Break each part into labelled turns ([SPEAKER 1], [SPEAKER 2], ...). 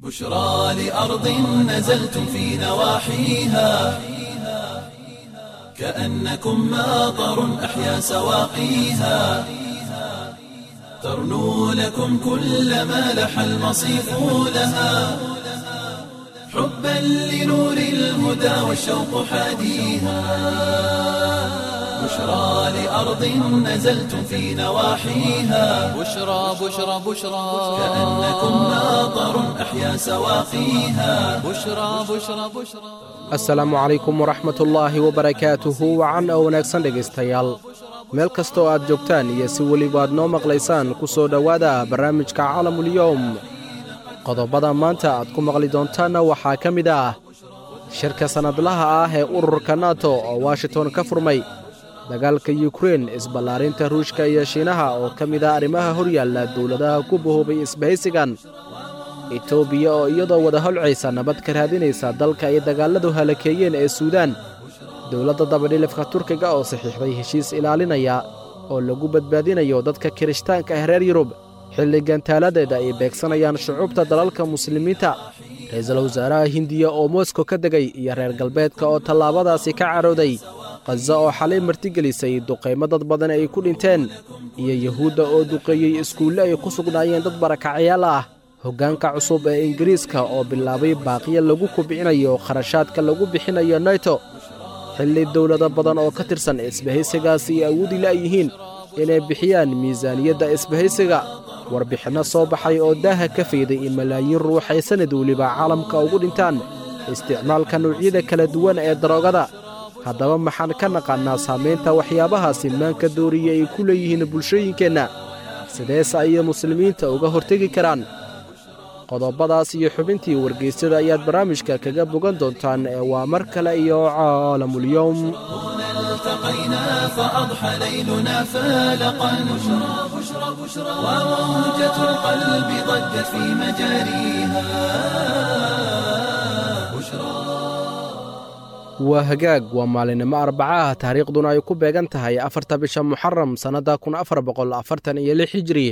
[SPEAKER 1] بشرى لأرض نزلتم في نواحيها كأنكم ماطر أحيا سواقيها ترنو لكم كل ما لح المصيف لها حبا لنور الهدى والشوق حاديها بشرى لأرض نزلتم في نواحيها
[SPEAKER 2] بشرى بشرى بشرى
[SPEAKER 1] كأنكم ماطر أحيا سواقيها
[SPEAKER 2] بشرى بشرى بشرى
[SPEAKER 3] asalaamu calaykum waraxmatullaahi wabarakaatuhu wacan oo wanaagsan dhegaystayaal meel kastoo aad joogtaan iyo si weliba aad noo maqlaysaan ku soo dhowaada barnaamijka calamulyowm qodobbada maanta aad ku maqli doontaanna waxaa ka mid ah shirka sannadlaha ah ee ururka nato oo washington ka furmay dagaalka yukrein isballaarinta ruushka iyo shiinaha oo ka mid ah arrimaha horyaalla dowladaha ku bahoobay isbahaysigan etoobiya oo iyadoo wada holcaysa nabad ka raadinaysa dalka ay dagaalladu halakeeyeen ee suudaan dowladda dabadhilifka turkiga oo saxiixday heshiis ilaalinaya oo lagu badbaadinayo dadka kirishtaanka ah reer yurub xilli gantaaladeeda ay beegsanayaan shucuubta dalalka muslimiinta ra-iisul wasaaraha hindiya oo moskow ka degay iyo reer galbeedka oo tallaabadaasi ka carooday khaza oo xalay martigelisay duqaymo dad badan ay ku dhinteen iyo yuhuudda oo duqeeyey iskuulle ay ku sugnaayeen dad barakacyaal ah hoggaanka cusub ee ingiriiska oo bilaabay baaqiya lagu kubcinayo kharashaadka lagu bixinayo naito xilli dowlado badan oo ka tirsan isbahaysigaasi ay awoodi la'yihiin inay bixiyaan miisaaniyadda isbahaysiga warbixinno soo baxay oo daaha ka fayday in malaayiin ruux ay sannad weliba caalamka ugu dhintaan isticmaalka nuucyada kala duwan ee daroogada haddaba maxaan ka naqaannaa saamaynta waxyaabahaasi maanka dooriya ay ku leeyihiin bulshooyinkeenna sideese ayay muslimiinta uga hortegi karaan qodobbadaas iyo xubintii wargeysyada ayaad barnaamijka kaga bogan doontaan ee waa mar kale iyo caalamulyowm
[SPEAKER 1] هنا التقينا فأضحى ليلنا فالقا بشرى بشرى بشرى وموجة القلب ضجت في مجاريها بشرى
[SPEAKER 3] waa hagaag waa maalinimo arbacaah taariikhduna ay ku beegan tahay afarta bisha muxaram sannadda kun afar boqol afartan iyo lix hijri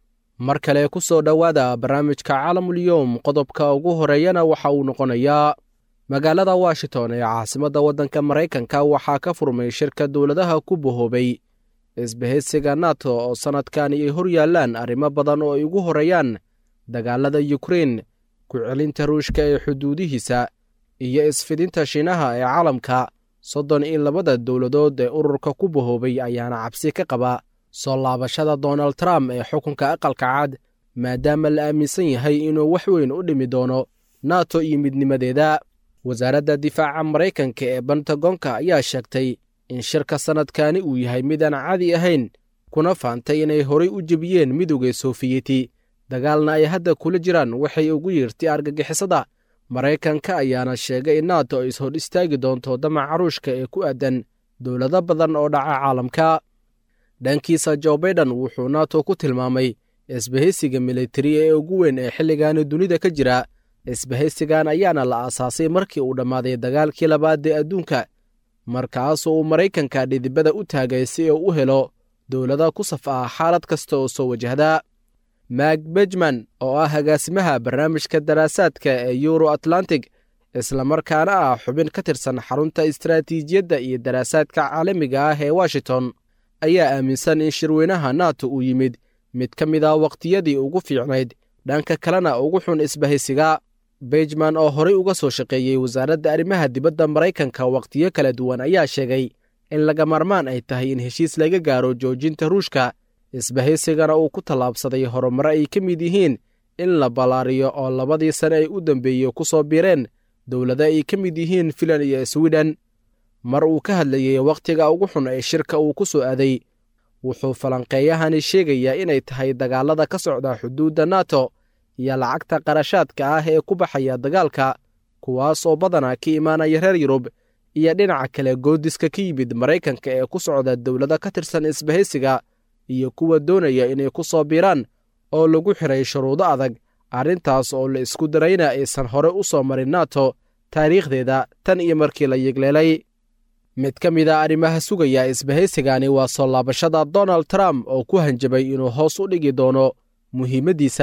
[SPEAKER 3] mar kale ku soo dhowaada barnaamijka caalamulyoom qodobka ugu horeeyana waxa uu noqonayaa magaalada washington ee caasimadda waddanka maraykanka waxaa ka furmay shirka dowladaha ku bahoobay isbahaysiga nato oo sannadkan ay hor yaallaan arrimo badan oo ay ugu horeeyaan dagaalada yukrein ku celinta ruushka ee xuduudihiisa iyo isfidinta shiinaha ee caalamka soddon iyo labada dowladood ee ururka ku bahoobay ayaana cabsi ka qaba soo laabashada donald trump ee xukunka aqalka cad maadaama la aaminsan yahay inuu wax weyn u dhimi doono nato iyo midnimadeeda wasaaradda difaaca maraykanka ee bentagonka ayaa sheegtay in shirka sannadkani uu yahay midaan cadi ahayn kuna faantay inay horay u jebiyeen midowga soofiyeti dagaalna ay hadda kula jiraan waxay ugu yeertay argagixisada maraykanka ayaana sheegay in nato ay ishor istaagi doonto damaca ruushka ee ku aadan dowlado badan oo dhaca caalamka dhankiisa jo baiden wuxuu nato ku tilmaamay isbahaysiga militari ee ugu weyn ee xilligaani dunida ka jira isbahaysigan ayaana la aasaasay markii uu dhammaaday dagaalkii labaad ee adduunka markaasoo uu maraykanka dhidibada u taagay si uu u helo dowlada ku saf ah xaalad kasta oo soo wajahda mak bejman oo ah agaasimaha barnaamijka daraasaadka ee euro atlantic islamarkaana ah xubin ka tirsan xarunta istaraatiijiyadda iyo daraasaadka caalamiga ah ee washington ayaa aaminsan in shirweynaha nato uu yimid mid ka mid ah wakhtiyadii ugu fiicnayd dhanka kalena ugu xun isbahaysiga bejman oo horay uga soo shaqeeyey wasaaradda arrimaha dibadda maraykanka wakhtiyo kala duwan ayaa sheegay in laga maarmaan ay tahay in heshiis laga gaaro joojinta ruushka isbahaysigana uu ku tallaabsaday horumare ay ka mid yihiin in la ballaariyo oo labadii sane ay u dambeeyey ku soo biireen dowlado ay ka mid yihiin filan iyo swiden mar uu ka hadlayey wakhtiga ugu xun ee shirka uu ku soo aaday wuxuu falanqeeyahani sheegayaa inay tahay dagaalada ka socda xuduudda nato iyo lacagta qarashaadka ah ee ku baxaya dagaalka kuwaas oo badanaa ka imaanaya reer yurub iyo dhinaca kale goodiska ka yimid maraykanka ee ku socda dowlado ka tirsan isbahaysiga iyo kuwa doonaya inay ku soo biiraan oo lagu xiray shuruudo adag arrintaas oo la isku darayna aysan hore u soo marin nato taariikhdeeda tan iyo markii la yigleelay mid ka mid a arrimaha sugaya isbahaysigani waa soo laabashada donald trump oo ku hanjabay inuu hoos u dhigi doono muhiimaddiisa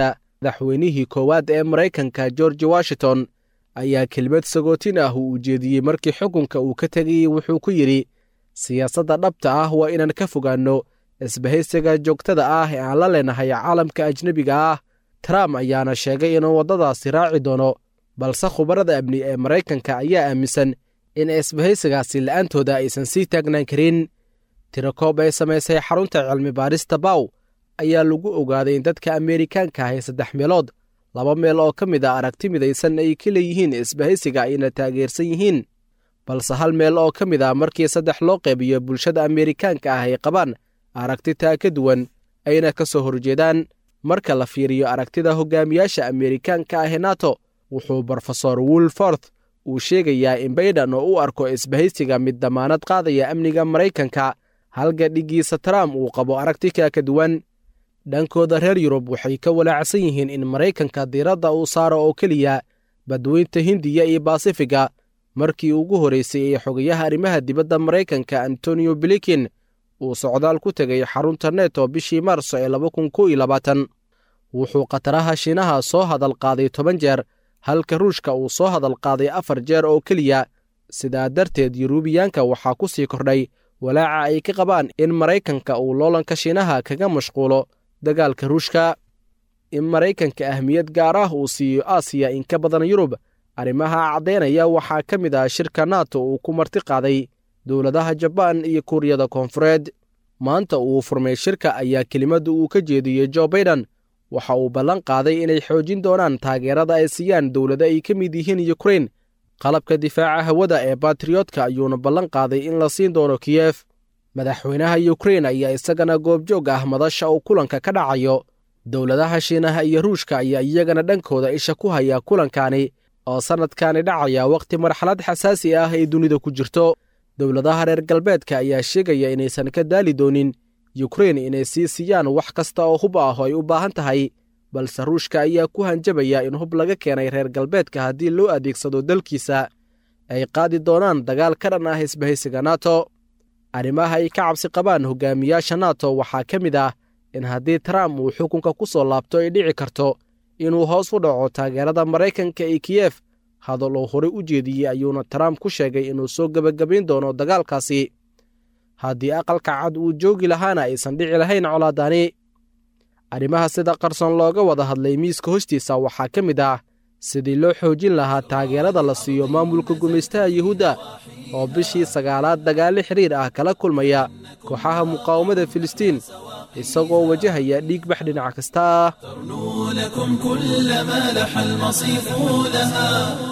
[SPEAKER 3] madaxweynihii koowaad ee maraykanka george washington ayaa kelmad sagootin ah uu ujeediyey markii xukunka uu ka tegayey wuxuu ku yidhi siyaasadda dhabta ah waa inaan ka fogaanno isbahaysiga joogtada ah ee aan la leenahay caalamka ajnebiga ah trump ayaana sheegay inuu waddadaasi raaci doono balse khubarada amni ee maraykanka ayaa aaminsan in isbahaysigaasi la'aantooda aysan sii taagnaan karin tirakoob ay samaysay xarunta cilmi baarista baw ayaa lagu ogaaday in dadka ameerikaanka ah ee saddex meelood laba meel oo ka mid a aragti midaysan ay ka leeyihiin isbahaysiga ayna taageersan yihiin balse hal meel oo ka mid ah markii saddex loo qeybiyo bulshada ameerikaanka ah ay qabaan aragti taa ka duwan ayna ka soo horjeedaan marka la fiiriyo aragtida hogaamiyaasha ameerikaanka ah ee nato wuxuu brofesor wolforth uu sheegayaa in bayden oo u arko isbahaysiga mid damaanad qaadaya amniga maraykanka halka dhiggiisa trump uu qabo aragtika ka duwan dhankooda reer yurub waxay ka walaacsan yihiin in maraykanka diiradda uu saaro oo keliya badweynta hindiya iyo basifiga markii ugu horraysay ee xogayaha arrimaha dibadda maraykanka antonio blikin uu socdaal ku tegay xarunta neto bishii maarso ee laba kun kow iyo labaatan wuxuu khataraha shiinaha soo hadal qaaday toban jeer halka ruushka uu soo hadal qaaday afar jeer oo keliya sidaa darteed yuruubiyaanka waxaa ku sii kordhay walaaca ay ka qabaan in maraykanka uu loolanka shiinaha kaga mashquulo dagaalka ruushka in maraykanka ahmiyad gaar ah uu siiyo aasiya in ka badan yurub arrimaha caddaynaya waxaa ka mid ah shirka nato uu ku marti qaaday dowladaha jabaan iyo kuuriyada koonfureed maanta uu furmay shirka ayaa kelimadda uu ka jeediyey jo baiden waxa uu ballan qaaday inay xoojin doonaan taageerada ay siiyaan dowlado ay ka mid yihiin yukrain qalabka difaaca hawada ee batriyootka ayuuna ballan qaaday in la siin doono kiyef madaxweynaha yukrain ayaa isagana goobjoog ah madasha uu kulanka ka dhacayo dowladaha shiinaha iyo ruushka ayaa iyagana dhankooda isha ku haya kulankani oo sannadkani dhacaya wakhti marxalad xasaasi ah ay dunida ku jirto dowladaha reer galbeedka ayaa sheegaya inaysan ka daali doonin yukrain inay sii siiyaan wax kasta oo hub ah oo ay u baahan tahay balse ruushka ayaa ku hanjabaya in hub laga keenay reer galbeedka haddii loo adeegsado dalkiisa ay qaadi doonaan dagaal ka dhan ah isbahaysiga nato arrimaha ay ka cabsi qabaan hogaamiyaasha nato waxaa ka mid ah in haddii trump uu xukunka ku soo laabto ay dhici karto inuu hoos u dhaco taageerada maraykanka ee kiyef hadal uu horey u jeediyey ayuuna trump ku sheegay inuu soo gebagabayn doono dagaalkaasi haddii aqalka cad uu joogi lahaana aysan dhici lahayn colaadani arrimaha sida qarsoon looga wada hadlay miiska hostiisa waxaa ka mid ah sidii loo xoojin lahaa taageerada la siiyo maamulka gumaystaha yuhuudda oo bishii sagaalaad dagaallo xidhiir ah kala kulmaya kooxaha muqaawamada filistiin isagoo wajahaya dhiigbax dhinac kasta ah
[SPEAKER 1] ترنو لكم كل ما لح المصيف لها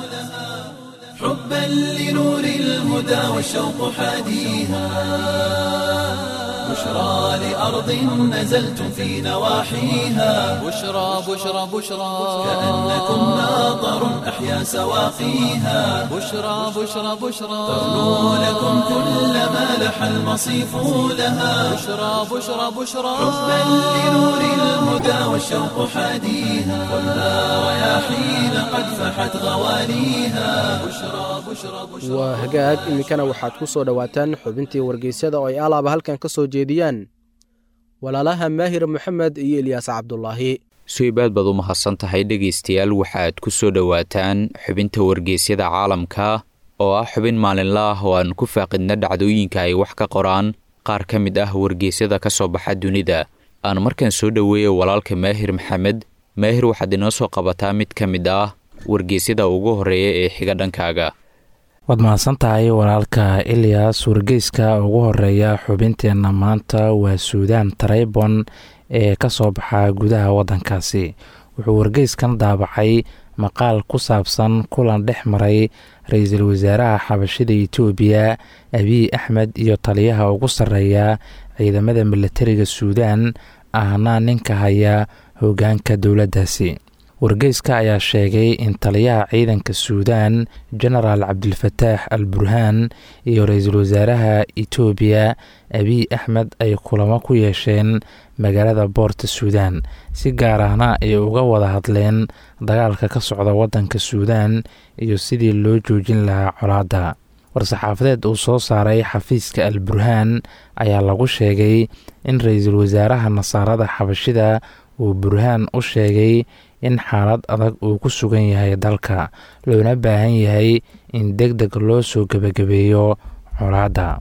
[SPEAKER 1] حبا لنور الهدى والشوق حاديها بشرى لأرض نزلتم في نواحيها
[SPEAKER 2] بشرى بشرى بشرى
[SPEAKER 1] كأنكم ناظر أحيا سواقيها
[SPEAKER 2] بشرى بشرى بشرى
[SPEAKER 1] ترنو لكم كل ما لح المصيف لها
[SPEAKER 2] بشرى بشرى بشرى
[SPEAKER 1] حبا لنور الهدى والشوق حاديها خذها رياحين قد فحت غواليها بشرى بشرى بشرى
[SPEAKER 3] waa hagaag iminkana waxaad ku soo dhowaataan xubintii wargeysyada oo ay alaaba halkan ka soo jeediyaan walaalaha maahir moxamed iyo ilyaas cabdulaahi
[SPEAKER 4] suibaad baad u mahadsan tahay dhegaystayaal waxaad ku soo dhowaataan xubinta wargeysyada caalamka oo ah xubin maalinla ah oo aan ku faaqidna dhacdooyinka ay wax ka qoraan qaar ka mid ah wargeysyada ka soo baxa dunida aan markaan soo dhoweeya walaalka maahir maxamed maahir waxaad inoo soo qabataa mid ka mid ah wargeysyada ugu horreeya ee xiga dhankaaga
[SPEAKER 5] waad mahadsan tahay walaalka ilyas wargeyska ugu horeeya xubinteenna maanta waa suudaan taraybon ee ka soo baxa gudaha waddankaasi wuxuu wargeyskan daabacay maqaal ku saabsan kulan dhex maray ra-iisul wasaaraha xabashida etoobiya abiy axmed iyo taliyaha ugu sarreeya ciidamada milatariga suudaan ahna ninka haya hoggaanka dowladdaasi wargeyska ayaa sheegay in taliyaha ciidanka suudaan genaraal cabdilfataax al burhaan iyo ra-iisul wasaaraha etoobiya abiy axmed ay kulamo ku yeesheen magaalada boorta suudaan si gaar ahna ay uga wada hadleen dagaalka ka socda waddanka suudaan iyo sidii loo joojin lahaa colaadda war-saxaafadeed uu soo saaray xafiiska al burhaan ayaa lagu sheegay in ra-iisul wasaaraha nasaarada xabashida uu burhaan u sheegay in xaalad adag uu ku sugan yahay dalka loona baahan yahay in deg deg loo soo gebagabeeyo colaadda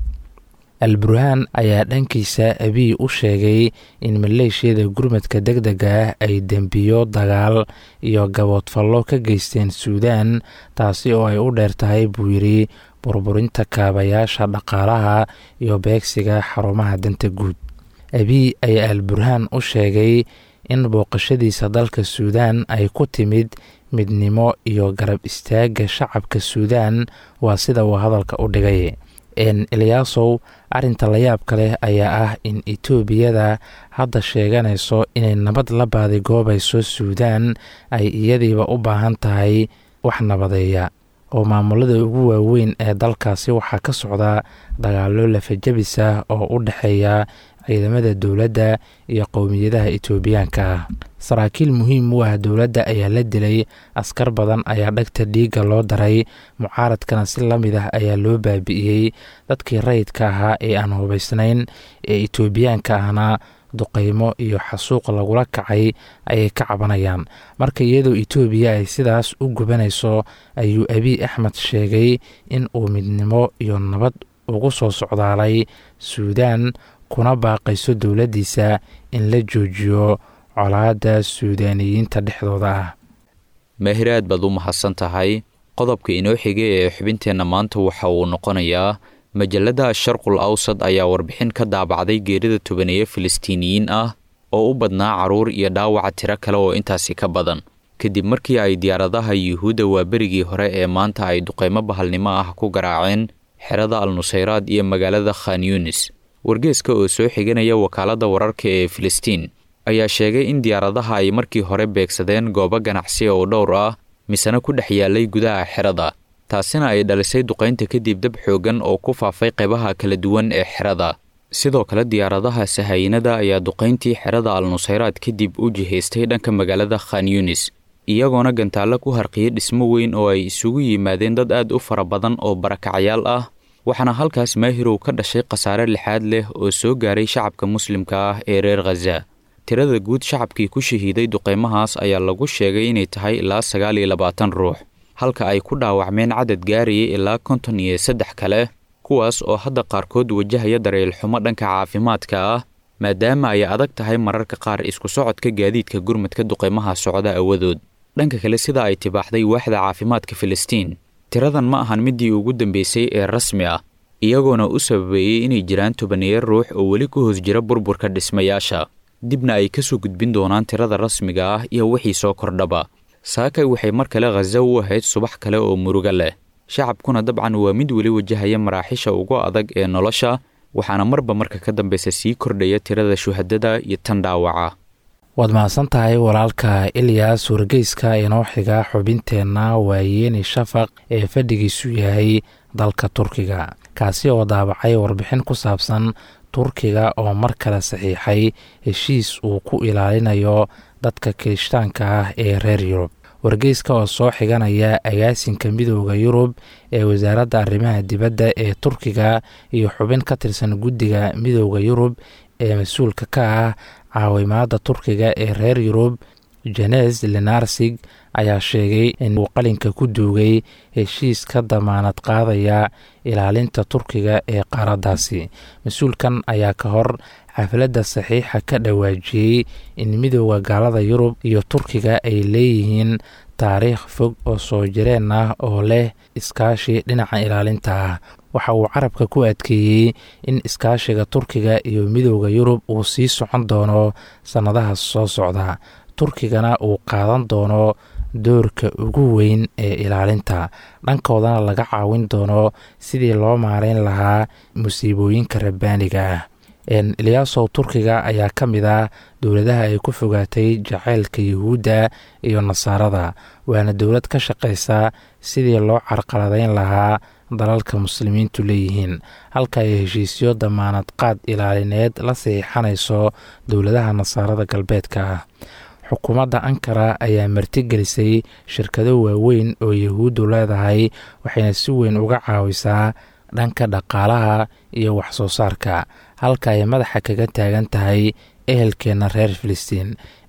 [SPEAKER 5] al burhaan ayaa dhankiisa abiy u sheegay in maleeshiyada gurmadka deg dega ah ay dembiyo dagaal iyo gaboodfallo ka geysteen suudaan taasi oo ay u dheer tahay buu yidhi burburinta kaabayaasha dhaqaalaha iyo beegsiga xarumaha danta guud abiy ayaa al burhaan u sheegay in booqashadiisa dalka suudaan ay ku timid midnimo iyo garab istaagga shacabka suudaan waa sida uu hadalka u dhigay eliyaasow arrinta layaabka leh ayaa ah in etoobiyada hadda sheeganayso inay nabad la baadigoobayso suudaan ay iyadiiba u baahan tahay wax nabadeeya oo maamulada ugu waaweyn ee dalkaasi waxaa ka socda dagaallo lafajabis ah oo u dhexeeya ciidamada dowladda iyo qowmiyadaha etoobiyaanka ah saraakiil muhiim u ah dowladda ayaa la dilay askar badan ayaa dhagta dhiigga loo daray mucaaradkana si la mid ah ayaa loo baabi'iyey dadkii rayidka ahaa ee aan hubaysnayn ee etoobiyaanka ahna duqaymo iyo xasuuq lagula kacay ayay ka cabanayaan marka iyadoo etoobiya ay sidaas u gubanayso ayuu abiy axmed sheegay in uu midnimo iyo nabad ugu soo socdaalay suudaan kuna baaqayso dowladdiisa in la joojiyo colaadda suudaaniyiinta dhexdooda ah
[SPEAKER 4] maahir aad baad u mahadsan tahay qodobka inoo xigay ee xubinteenna maanta waxa uu noqonayaa majalada sharqul awsad ayaa warbixin ka daabacday geerida tobaneeye filistiiniyiin ah oo u badnaa carruur iyo dhaawaca tiro kale oo intaasi ka badan kadib markii ay diyaaradaha yuhuudda waa berigii hore ee maanta ay duqaymo bahalnimo ah ku garaaceen xerada al nusayraad iyo magaalada khan yunis wargeeska oo soo xiganaya wakaaladda wararka ee filistiin ayaa sheegay in diyaaradaha ay markii hore beegsadeen goobo ganacsi oo dhowr ah misena ku dhex yaalay gudaha xerada taasina ay dhalisay duqaynta kadib dab xooggan oo ku faafay qaybaha kala duwan ee xerada sidoo kale diyaaradaha sahaayinada ayaa duqayntii xerada al nusayraad kadib u jihaystay dhanka magaalada khan yunis iyagoona gantaallo ku harqiyay dhismo weyn oo ay isugu yimaadeen dad aad u fara badan oo barakacayaal ah waxaana halkaas maahirow ka dhashay khasaare lixaad leh oo soo gaaray shacabka muslimka ah ee reer khaza tirada guud shacabkii ku shahiiday duqaymahaas ayaa lagu sheegay inay tahay ilaa sagaal iyo labaatan ruux halka ay ku dhaawacmeen cadad gaarayay ilaa konton iyo saddex kale kuwaas oo hadda qaarkood wajahaya dareelxumo dhanka caafimaadka ah maadaama ay adag tahay mararka qaar isku socodka gaadiidka gurmadka duqaymaha socda awadood dhanka kale sida ay tibaaxday waaxda caafimaadka filistiin tiradan ma ahan midii ugu dambeysay ee rasmi ah iyagoona u sababeeyey inay jiraan tobaneeya ruux oo weli ku hoos jira burburka dhismayaasha dibna ay ka soo gudbin doonaan tirada rasmiga ah iyo wixii soo kordhaba saakay waxay mar kale khaza u ahayd subax kale oo murugo leh shacabkuna dabcan waa mid weli wajahaya maraaxisha ugu adag ee nolosha waxaana marba marka ka dambeysa sii kordhaya tirada shuhadada iyo tan dhaawaca
[SPEAKER 5] waad mahadsan tahay walaalka ilyas wargeyska inoo xiga xubinteenna waa yeeni shafaq ee fadhigiisu yahay dalka turkiga kaasi oo daabacay warbixin ku saabsan turkiga oo mar kale saxiixay heshiis uu ku ilaalinayo dadka kirishtaanka ah ee reer yurub wargeyska oo soo xiganaya agaasinka midooda yurub ee wasaaradda arrimaha dibadda ee turkiga iyo xubin ka tirsan guddiga midooda yurub ee mas-uulka ka ah caawimaada turkiga ee reer yurub jenes lenarsig ayaa sheegay in uu qalinka ku duugay heshiis ka damaanad qaadaya ilaalinta turkiga ee qaaraddaasi mas-uulkan ayaa ka hor xafladda saxiixa ka dhawaajiyey in midooda gaalada yurub iyo turkiga ay leeyihiin taariikh fog oo soo jireen ah oo leh iskaashi dhinaca ilaalinta ah waxa uu carabka ku adkeeyey in iskaashiga turkiga iyo midooda yurub uu sii socon doono sannadaha soo socda turkigana uu qaadan doono doorka ugu weyn ee ilaalinta dhankoodana laga caawin doono sidii loo maareyn lahaa musiibooyinka rabbaaniga ah eliyaasow turkiga ayaa ka mid ah dowladaha ay ku fogaatay jaceylka yuhuudda iyo nasaarada waana dowlad ka shaqaysa sidii loo carqaladeyn lahaa dalalka muslimiintu leeyihiin halka ay heshiisyo damaanad qaad ilaalineed la saxiixanayso dowladaha nasaarada galbeedka ah xukuumadda ankara ayaa martigelisay shirkado waaweyn oo yahuuddu leedahay waxayna si weyn uga caawisaa dhanka dhaqaalaha iyo wax soo saarka halka ay madaxa kaga taagan tahay ehelkeenna reer filistiin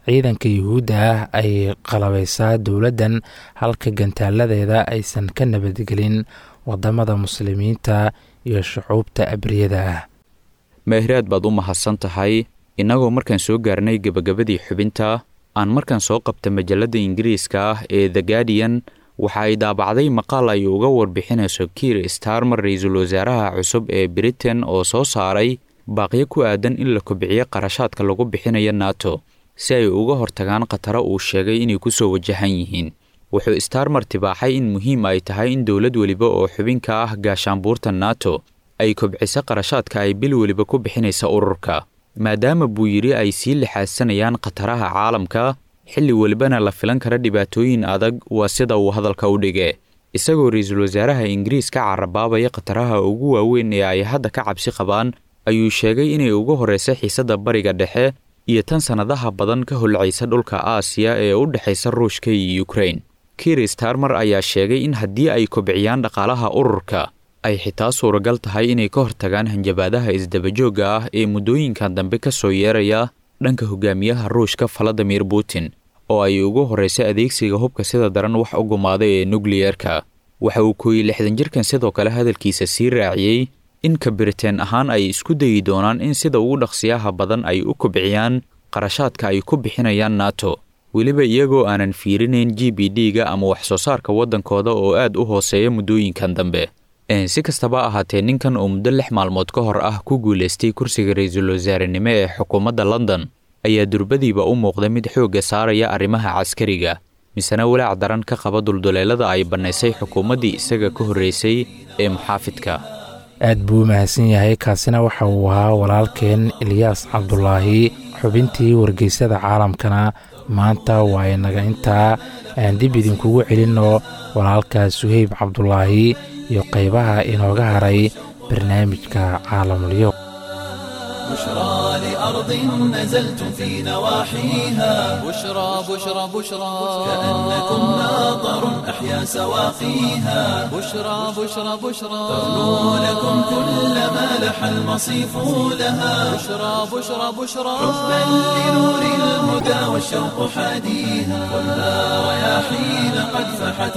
[SPEAKER 5] ciidanka yuhuudda ah ay qalabaysaa dowladdan halka gantaaladeeda aysan ka nabadgelin wadamada muslimiinta iyo shucuubta abriyada ah
[SPEAKER 4] meehraad baad u mahadsan tahay innagoo markaan soo gaarnay gebagabadii xubinta aan markaan soo qabta majalladda ingiriiska ah ee the guardian waxa ay daabacday maqaal ay uga warbixinayso kiir starmer ra-iisul wasaaraha cusub ee britain oo soo saaray baaqyo ku aadan in la kobciyo qarashaadka lagu bixinayo nato si ay uga hortagaan khataro uu sheegay inay ku soo wajahan yihiin wuxuu starmer tibaaxay in muhiim ay tahay in dowlad weliba oo xubinka ah gaashaanbuurta nato ay kobciso qarashaadka ay bil weliba ku bixinaysa ururka maadaama buu yidhi ay sii lixaadsanayaan khataraha caalamka xilli welibana la filan kara dhibaatooyin adag waa sida uu hadalka u dhige isagoo ra-iisul wasaaraha ingiriis ka carabaabaya khataraha ugu waaweyn ee ay hadda ka cabsi qabaan ayuu sheegay inay ugu horraysa xiisadda bariga dhexe iyo tan sannadaha badan ka holcaysa dhulka aasiya ee u dhexaysa ruushka iyo ukrain kiir starmer ayaa sheegay in haddii ay kobciyaan dhaqaalaha ururka ay xitaa suuragal tahay inay ka hortagaan hanjabaadaha isdabajoogga ah ee muddooyinkan dambe ka soo yeeraya dhanka hogaamiyaha ruushka valadimir putin oo ay ugu horraysa adeegsiga hubka sida daran wax u gumaaday ee nukliyerka waxa uu kooyey lixdan jirkan sidoo kale hadalkiisa sii raaciyey in ka biriteen ahaan ay isku dayi doonaan in sida ugu dhaqsiyaha badan ay u kobciyaan qarashaadka ay ku bixinayaan nato weliba iyagoo aanan fiirinayn g b d-ga ama wax soo saarka waddankooda oo aad u hooseeya muddooyinkan dambe si kastaba ahaatee ninkan oo muddo lix maalmood ka hor ah ku guulaystay kursiga ra-iisul wasaarenimo ee xukuumadda london ayaa durbadiiba u muuqda mid xoogga saaraya arrimaha caskariga misena walaac daran ka qaba dulduleelada ay bannaysay xukuumaddii isaga ka horreysay ee muxaafidka
[SPEAKER 5] aad buu u mahadsan yahay kaasina waxa uu ahaa walaalkeen ilyaas cabdulaahi xubintii wargeysada caalamkana maanta waa inaga intaa aan dib idinkugu celinno walaalka suheyb cabdulaahi iyo qaybaha inooga haray barnaamijka caalamulyo
[SPEAKER 1] بشرى لأرض نزلتم في نواحيها
[SPEAKER 2] بشرى بشرى بشرى
[SPEAKER 1] كأنكم ناظر أحيا سواقيها
[SPEAKER 2] بشرى بشرى بشرى
[SPEAKER 1] تغنو لكم كل ما لح المصيف لها
[SPEAKER 2] بشرى بشرى بشرى
[SPEAKER 1] حبا لنور الهدى والشوق حاديها ولا رياحين قد فحت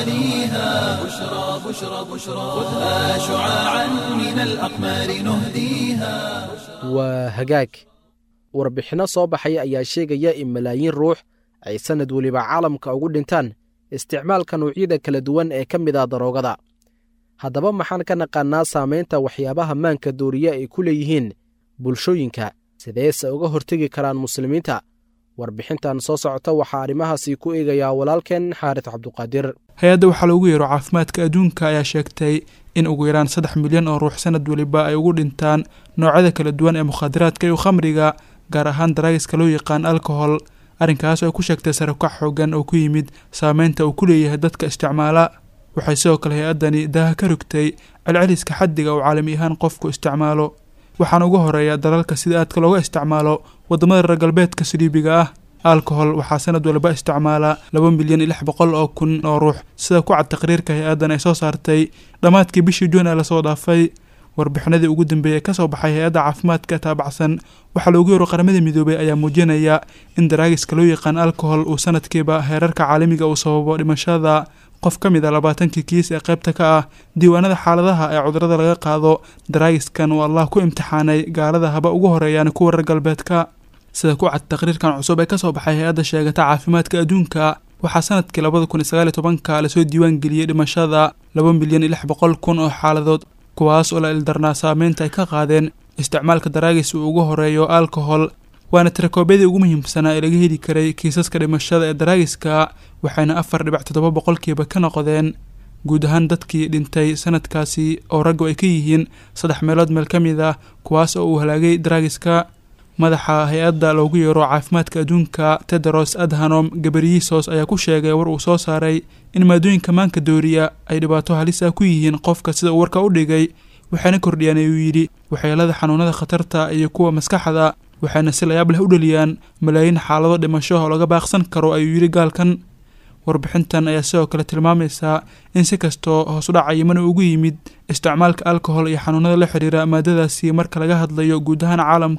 [SPEAKER 1] غواليها بشرى بشرى بشرى خذها شعاعا من الأقمار نهديها
[SPEAKER 3] waa hagaag warbixinno soo baxaya ayaa sheegaya in malaayiin ruux ay sannad weliba caalamka ugu dhintaan isticmaalka nuucyada kala duwan ee ka mid ah daroogada haddaba maxaan ka naqaannaa saamaynta waxyaabaha maanka dooriye ay ku leeyihiin bulshooyinka sideese uga hortegi karaan muslimiinta warbixintan soo socota waxaa arrimahaasi ku eegayaa walaalkeen xaaris cabduqaadir
[SPEAKER 6] hay-adda waxaa loogu yeero caafimaadka adduunka ayaa sheegtay in ugu yaraan saddex milyan oo ruux sanad weliba ay ugu dhintaan noocyada kala duwan ee mukhaadaraadka iyo khamriga gaar ahaan daraagiska loo yaqaan alkohol arrinkaas oo ku sheegtay sarakac xoogan oo ku yimid saameynta uu ku leeyahay dadka isticmaala waxay sidoo kale hay-addani daaha ka rogtay celceliska xaddiga uu caalami ahaan qofku isticmaalo waxaana ugu horeeya dalalka sida aadka looga isticmaalo waddamada reer galbeedka saliibiga ah alkohol waxaa sanad waliba isticmaala laba milyan iyo lix boqol oo kun oo ruux sida ku cad taqriirka hay-addan ay soo saartay dhammaadkii bishii juun ee lasoo dhaafay warbixinadii ugu dambeeyay ee kasoo baxay hay-adda caafimaadka taabacsan waxaa loogu yeero qaramada midoobay ayaa muujinaya in daraagiska loo yaqaan alkohol uu sanadkiiba heerarka caalamiga uu sababo dhimashada qof ka mid a labaatankii kiis ee qaybta ka ah diiwaanada xaaladaha ee cudurada laga qaado daraagiskan uu allah ku imtixaanay gaalada haba ugu horeeyaan kuwa reer galbeedka sida ku cad taqriirkan cusub ee kasoo baxay hay-adda sheegata caafimaadka adduunka waxaa sanadkii labada kun iyo sagaal iyo tobanka lasoo diiwaan geliyey dhimashada laba milyan iyo lix boqol kun oo xaaladood kuwaas oo la ildarnaa saameynta ay ka qaadeen isticmaalka daraagis uu ugu horeeyo alkohol waana tirakoobyadii ugu muhiimsanaa ee laga heli karay kiisaska dhimashada ee daraagiska waxayna afar dhibac toddoba boqolkiiba ka noqdeen guud ahaan dadkii dhintay sanadkaasi oo raggu ay ka yihiin saddex meelood meel ka mid ah kuwaas oo uu halaagay daraagiska madaxa hay-adda loogu yeero caafimaadka adduunka tedros adhanom gabriyisos ayaa ku sheegay war uu soo saaray in maadooyinka maanka dooriya ay dhibaato halis ah ku yihiin qofka sida uu warka u dhigay waxayna kordhiyaan ayuu yidhi waxyeelada xanuunada khatarta iyo kuwa maskaxda waxayna si layaab leh u dhaliyaan malaayiin xaalado dhimasho oo laga baaqsan karo ayuu yidhi gaalkan warbixintan ayaa sidoo kale tilmaamaysaa in si kastoo hoosudhaca yimana ugu yimid isticmaalka alkohol iyo xanuunada la xiriira maadadaasi marka laga hadlayo guud ahaan caalamka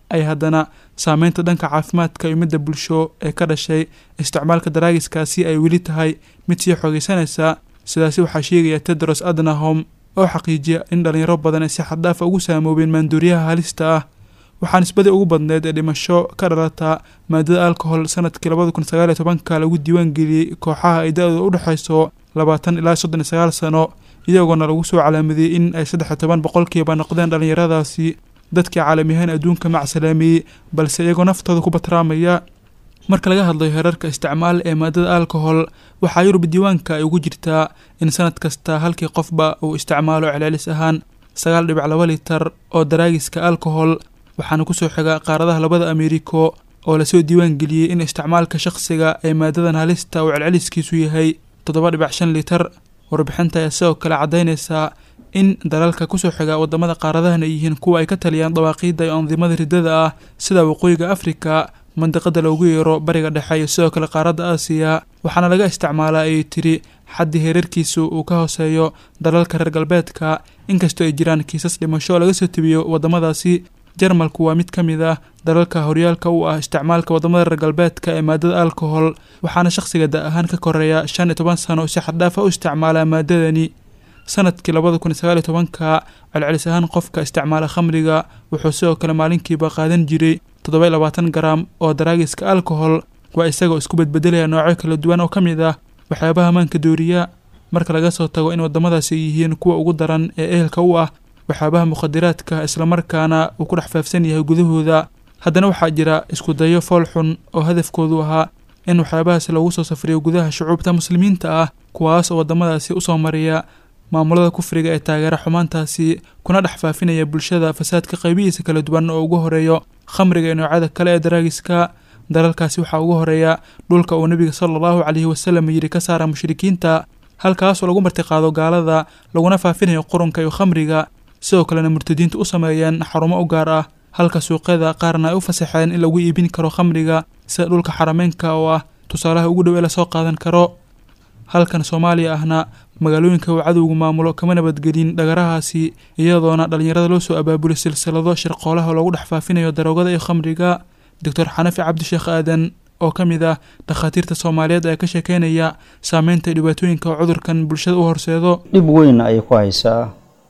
[SPEAKER 6] ay haddana saameynta dhanka caafimaadka iyo midda bulsho ee ka dhashay isticmaalka daraagiskaasi ay weli tahay mid sii xoogeysanaysa sidaasi waxaa sheegaya tedros adnahom oo xaqiijiya in dhalinyaro badan ay si xaddaafa ugu saamoobeen maanduuriyaha halista ah waxaa nisbadii ugu badneed ee dhimasho ka dhalata maadada alcohol sanadkii labada kun sagaal iyo tobanka lagu diiwaangeliyey kooxaha ay da-dooda u dhexayso labaatan ilaa soddon iyo sagaal sano iyagoona lagu soo calaamadiyey in ay saddex iyo toban boqolkiiba noqdeen dhallinyaradaasi dadkii caalamiyahaan adduunka macsalaamiyey balse iyagoo naftooda ku batraamaya marka laga hadlayo heerarka isticmaal ee maadada alcohol waxaa yurub diiwaanka ay ugu jirtaa in sanad kasta halkii qofba uu isticmaalo celcelis ahaan sagaal dhibic laba litar oo daraagiska alcohol waxaana kusoo xiga qaaradaha labada ameeriko oo lasoo diiwaangeliyey in isticmaalka shaqsiga ee maadadan halista uu celceliskiisu yahay toddoba dhibic shan litar warbixinta ayaa sidoo kale caddaynaysaa in dalalka kusoo xiga wadamada qaaradahan ay yihiin kuwa ay ka taliyaan dawaaqiidda iyo andimada riddada ah sida waqooyiga afrika mandiqada loogu yeero bariga dhexe iyo sidoo kale qaaradda aasiya waxaana laga isticmaalaa ayay tiri xaddii heerarkiisu uu ka hooseeyo dalalka reer galbeedka inkastoo ay jiraan kiisas dhimasho oo laga soo tebiyo wadamadaasi jarmalku waa mid ka mid ah dalalka horyaalka u ah isticmaalka wadamada reer galbeedka ee maadada alcohol waxaana shaqsiga da ahaan ka koreeya shan iyo toban sano si xaddaafa u isticmaalaa maadadani sanadkii labada kun iyo sagaal iyo tobanka celcelis ahaan qofka isticmaala khamriga wuxuu sidoo kale maalinkiiba qaadan jiray toddoba iyo labaatan garaam oo daraagiska alcohol waa isagoo isku bedbedelaya noocyo kala duwan oo ka mid ah waxyaabaha maanka dooriya marka laga soo tago in wadamadaasi ay yihiin kuwa ugu daran ee ehelka u ah waxyaabaha mukhadiraadka islamarkaana uu ku dhex faafsan yahay gudahooda haddana waxaa jira isku dayo fool xun oo hadafkoodu ahaa in waxyaabahaasi loogu soo safriyo gudaha shucuubta muslimiinta ah kuwaas oo wadamadaasi usoo mariya maamulada kufriga ee taageera xumaantaasi kuna dhex faafinaya bulshada fasaadka qaybihiisa kala duwan oo ugu horeeyo khamriga iyo noocyada kale ee daraagiska dalalkaasi waxaa ugu horeeya dhulka uu nebiga sala allahu caleyhi wasalam yidhi ka saara mushrikiinta halkaasoo lagu martiqaado gaalada laguna faafinayo qurunka iyo khamriga sidoo kalena murtadiinta u sameeyeen xarumo u gaar ah halka suuqyada qaarna ay u fasaxeen in lagu iibin karo khamriga sida dhulka xarameynka oo ah tusaalaha ugu dhow ee lasoo qaadan karo halkan soomaaliya ahna magaalooyinka uu cadowgu maamulo kama nabadgelin dhagarahaasi iyadoona dhallinyarada loo soo abaabulay silsilado shirqoolaha loogu dhex faafinayo daroogada iyo khamriga doctor xanafi cabdisheekh aadan oo ka mid ah dhakhaatiirta soomaaliyeed ayaa ka sheekeynaya saameynta dhibaatooyinka oo cudurkan bulshada u horseedo
[SPEAKER 7] dhib weyn ayay ku haysaa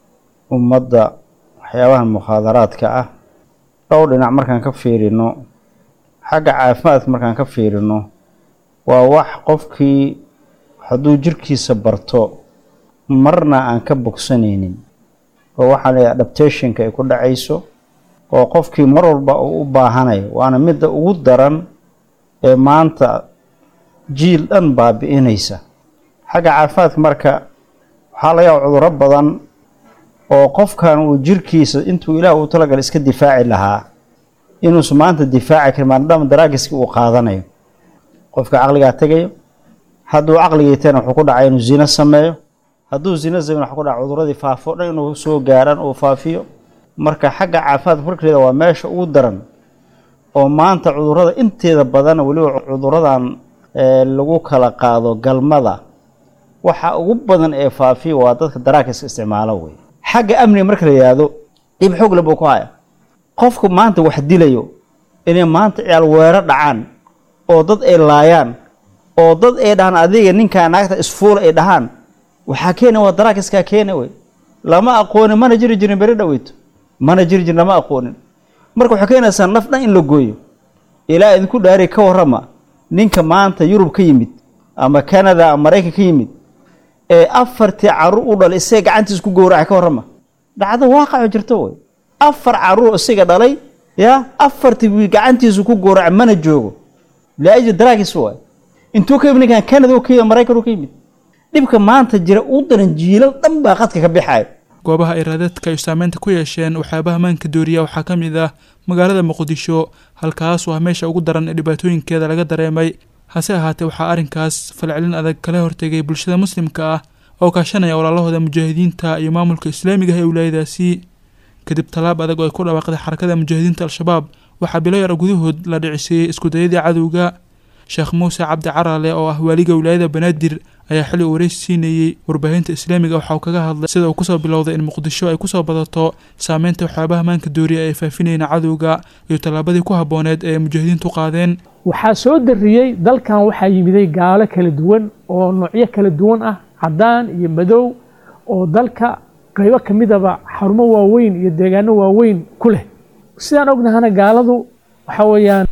[SPEAKER 7] ummadda waxyaabaha mukhaadaraadka ah dhowr dhinac markaan ka fiirino xagga caafimaadka markaan ka fiirino waa wax qofkii hadduu jirkiisa barto marna aan ka bogsanaynin oo waxaa la adaptationka ay ku dhacayso oo qofkii mar walba uu u baahanayo waana midda ugu daran ee maanta jiil dhan baabi'inaysa xagga caafimaadka marka waxaa laga yaaba cudurro badan oo qofkan uu jirkiisa intuu ilaah uu talagal iska difaaci lahaa inuusa maanta difaaci karin maadaama daraagiskii uu qaadanayo qofka caqligaa tegayo hadduu caqligiitana wuxuu ku dhacay inuu zino sameeyo hadduu zino sameyn waxuu ku dhaca cuduradii faafo dhan inuu soo gaaraan uu faafiyo marka xagga caafimaadka markeeda waa meesha ugu daran oo maanta cudurrada inteeda badan weliba cuduradan lagu kala qaado galmada waxa ugu badan ee faafiya waa dadka daraakiska isticmaalo wey xagga amniga marka la yidhaahdo dhib xoogle buu ku haya qofku maanta wax dilayo inay maanta ciyaal weero dhacaan oo dad ay laayaan oo dad ay dhahaan adiga ninkaa naagta isfuula ay dhahaan waxaa keena waa daraakiskaa keena wey lama aqoonin mana jiri jirin beri dhaweyto mana jiri jirin lama aqoonin marka waxay keenaysaa naf dhan in la gooyo ilaa idinku dhaari ka warrama ninka maanta yurub ka yimid ama canada ama maraykan ka yimid ee afartii caruur u dhalay isaga gacantiisa ku gowracay ka warrama dhacdo waaqaco jirto wey afar caruur isaga dhalay ya afartii gacantiisu ku gowracay mana joogo laajli daraagis waay intuu ka yimid ninkan canada u ka yimid maraykan u ka yimid dhibka maanta jira u daran jiilal dhan baa qadka ka bixayo
[SPEAKER 6] goobaha ay raadadka ay saameynta ku yeesheen waxyaabaha maanka dooriya waxaa ka mid ah magaalada muqdisho halkaas waa meesha ugu daran ee dhibaatooyinkeeda laga dareemay hase ahaatee waxaa arrinkaas falcelin adag kala hortegay bulshada muslimka ah oo kaashanaya walaalahooda mujaahidiinta iyo maamulka islaamiga ah ee wilaayadaasi kadib tallaab adag oo ay ku dhawaaqday xarakada mujaahidiinta al-shabaab waxaa bilo yar gudahood la dhicisiiyey iskudayadii cadowga sheekh muuse cabdi carale oo ah waaliga wilaayada banaadir ayaa xilli uu wareysi siinayey warbaahinta islaamiga waxa uu kaga hadlay sida uu kusoo bilowday in muqdisho ay kusoo badato saameynta waxyaabaha maanka dooriya ay faafinayeen cadowga iyo tallaabadii ku habbooneed ee ay mujaahidiintu qaadeen
[SPEAKER 8] waxaa soo dariyey dalkan waxaa yimiday gaalo kala duwan oo noocyo kala duwan ah caddaan iyo madow oo dalka qaybo ka midaba xarumo waaweyn iyo deegaano waaweyn ku leh sidaan ognahana gaaladu waxa weeyaan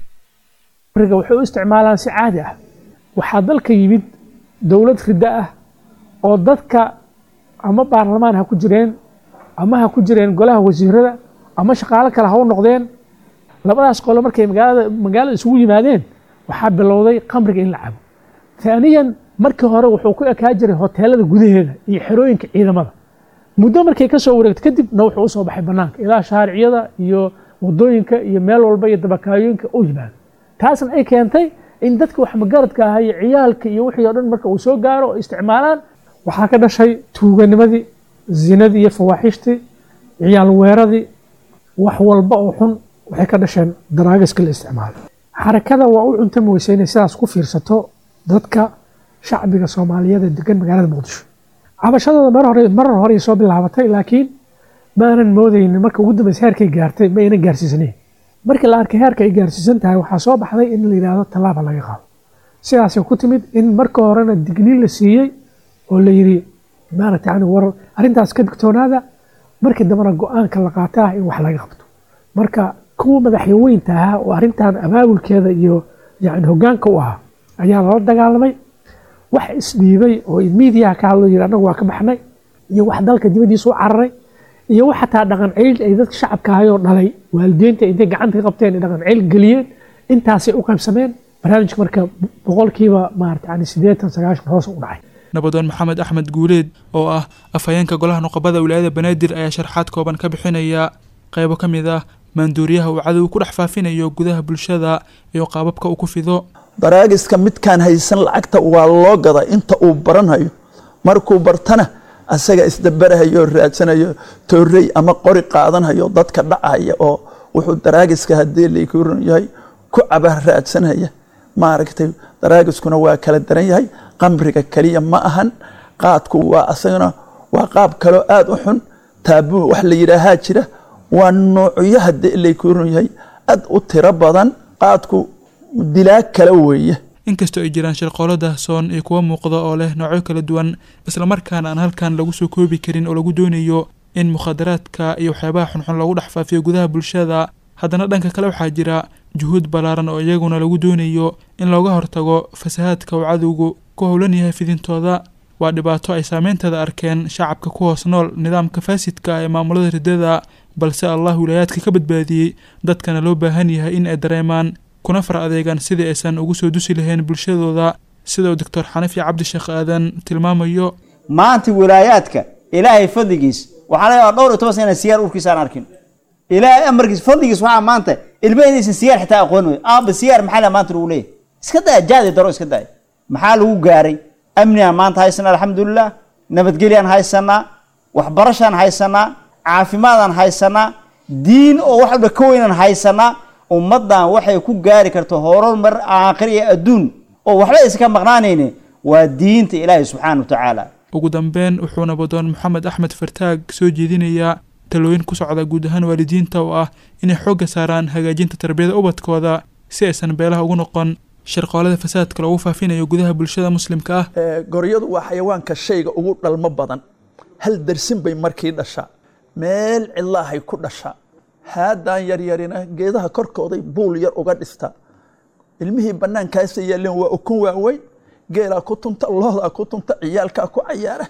[SPEAKER 8] riga waxay u isticmaalaan si caadi ah waxaa dalka yimid dowlad riddo ah oo dadka ama baarlamaan ha ku jireen ama ha ku jireen golaha wasiirada ama shaqaalo kale ha u noqdeen labadaas qolo markay magaalada magaalada isugu yimaadeen waxaa bilowday qamriga in la cabo taaniyan markii hore wuxuu ku ekaa jiray hoteelada gudaheeda iyo xerooyinka ciidamada muddo markay ka soo wareegto kadibna wuxuu usoo baxay banaanka ilaa shaariciyada iyo wadooyinka iyo meel walba iyo dabakaayooyinka u yimaado taasna ay keentay in dadka wax magaradka ahaa iyo ciyaalka iyo wixii oo dhan marka uu soo gaaro oo isticmaalaan waxaa ka dhashay tuuganimadii zinadii iyo fawaaxishtii ciyaal weeradii wax walba oo xun waxay ka dhasheen daraagiska la isticmaalo xarakada waa u cuntami weysa inay sidaas ku fiirsato dadka shacbiga soomaaliyeed ee degan magaalada muqdisho cabashadooda mar hore marar hore soo bilaabatay laakiin ma aanan moodaynin marka ugu dambeysa heerkay gaartay ma aynan gaarsiisanayn markii la arkay heerka ay gaarsiisan tahay waxaa soo baxday in la yidhaahdo tallaaba laga qaado sidaasay ku timid in marka horena digniin la siiyey oo la yidhi maaragta yani war arrintaas ka digtoonaada markii dambena go-aanka la qaataa in wax laga qabto marka kuwa madaxyaweynta ahaa oo arrintan abaabulkeeda iyo yani hoggaanka u ahaa ayaa lala dagaalamay wax isdhiibay oo miidiyaha ka hadlo yidhi annagu waa ka baxnay iyo wax dalka dibaddiisa u cararay iyo wax xataa dhaqan ceyl ay dadka shacabka ahayoo dhalay waalidiinta intay gacanta ka qabteen dhaqan ceyl geliyeen intaasay u qaybsameen barnaamijka marka boqolkiiba maarata yani siddeetan sagaashan hoos u dhacay
[SPEAKER 6] nabadoon maxamed axmed guuleed oo ah afhayeenka golaha nuqabada wilaayada banaadir ayaa sharxaad kooban ka bixinaya qaybo ka mid ah maanduuriyaha uu cadow ku dhex faafinayo gudaha bulshada iyo qaababka uu ku fido
[SPEAKER 9] daraagiska midkaan haysan lacagta waa loo gadaa inta uu baranayo markuu bartana asaga isdabarahayo raadsanayo toorey ama qori qaadanhayo dadka dhacaya oo wuxuu daraagiska haddii lakuran yahay ku caba raadsanaya maaragtay daraagiskuna waa kala daran yahay qamriga keliya ma ahan qaadku waa asagana waa qaab kaloo aada u xun taabuu wax la yidhaahaa jira waa noocyo haddii lakuran yahay aad u tiro badan qaadku dilaa kala weeye
[SPEAKER 6] inkastoo ay jiraan shirqoolo daahsoon iyo kuwa muuqda oo leh noocyo kala duwan islamarkaana aan halkan lagu soo koobi karin oo lagu doonayo in mukhadaraadka iyo waxyaabaha xunxun lagu dhex faafiyo gudaha bulshada haddana dhanka kale waxaa jira juhuud ballaaran oo iyaguna lagu doonayo in looga hortago fasahaadka uu cadowgu ku howlan yahay fidintooda waa dhibaato ay saameynteeda arkeen shacabka ku hoos nool nidaamka faasidka ee maamulada riddada balse allah wilaayaadka ka badbaadiyey dadkana loo baahan yahay in ay dareemaan kuna far adeegaan sidii aysan ugu soo dusi lahayn bulshadooda sida uu doctor xanafi cabdisheekh aadan tilmaamayo
[SPEAKER 7] maanta wilaayaadka ilaahay fadligiis waxaa laga yaabaa dhowr iyo toban sana inaan siyaar urkiisa aan arkin ilaahay amarkiis fadligiis waxaa maanta ilmaha inaysan siyaar xitaa aqoon wey aaba siyaar maxaa la maanta lagu leeyahay iska daya jaadi daro iska daya maxaa lagu gaaray amnigaan maanta haysanaa alxamdulilah nabadgelyaan haysanaa waxbarashaan haysanaa caafimaadaan haysanaa diin oo wax walba ka weynaan haysanaa ummaddan waxay ku gaari karto horumar aakhir iyo adduun oo waxba aysan ka maqnaanayni waa diinta ilaahay subxaana wa tacaala
[SPEAKER 6] ugu dambeyn wuxuu nabadoon maxamed axmed fartaag soo jeedinayaa talooyin ku socda guud ahaan waalidiinta oo ah inay xoogga saaraan hagaajinta tarbiyada ubadkooda si aysan beelaha ugu noqon shirqoolada fasaadka loogu faafinayo gudaha bulshada muslimka ah
[SPEAKER 9] goryadu waa xayawaanka shayga ugu dhalmo badan hal darsin bay markii dhashaa meel cidlaahay ku dhashaa haadaan yaryarina geedaha korkooday buul yar uga dhistaa ilmihii banaankaasa yaaleen waa ukun waaweyn geelaa ku tunta loodaa ku tunta ciyaalkaa ku cayaara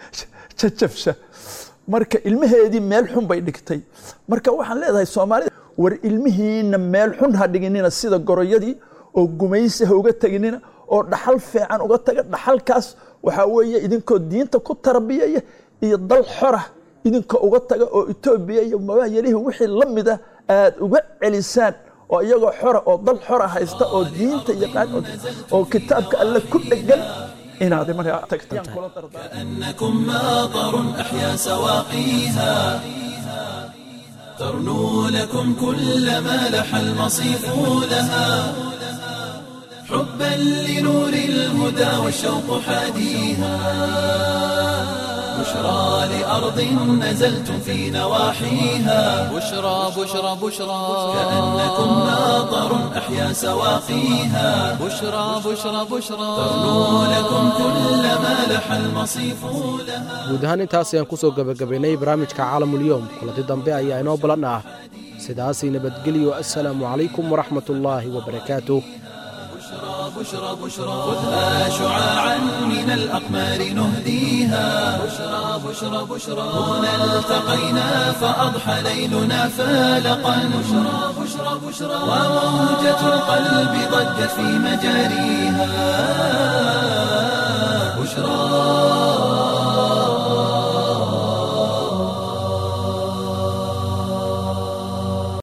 [SPEAKER 9] jajabsha marka ilmaheedii meel xun bay dhigtay marka waxaan leedahay soomaalida war ilmihiina meel xun ha dhiginina sida goroyadii oo gumaysi ha uga teginina oo dhaxal fiican uga taga dhaxalkaas waxaa weeye idinkoo diinta ku tarbiyaya iyo dal xora idinka uga taga oo etoobiya iyo mabaayalihii wixii la mida aad uga celisaan oo iyagoo xora oo dal xora haysta oo diinta yaqaan oo kitaabka alle ku dhegan inaad markaa tagtaan kula dardaan
[SPEAKER 1] كأنكم ماطر أحيا سواقيها ترنو لكم كل ما لح المصيف لها حبا لنور الهدى والشوق حاديها بشرى لأرض نزلتم في نواحيها
[SPEAKER 2] بشرى بشرى بشرى
[SPEAKER 1] كأنكم ماطر أحيا سواقيها
[SPEAKER 2] بشرى بشرى بشرى
[SPEAKER 1] تغنو لكم كل ما لح المصيف لها
[SPEAKER 3] guud ahaan intaas ayaan ku soo gebagabaynay barnaamijka caalamulyoom kulanti dambe ayaa inoo balan ah sidaasii nabadgelyo assalaamu calaykum waraxmatullaahi wabarakaatuh
[SPEAKER 1] بشرى بشرى خذها شعاعا من الأقمار نهديها بشرى بشرى بشرى هنا التقينا فأضحى ليلنا فالقا بشرى بشرى بشرى وموجة القلب ضجت في مجاريها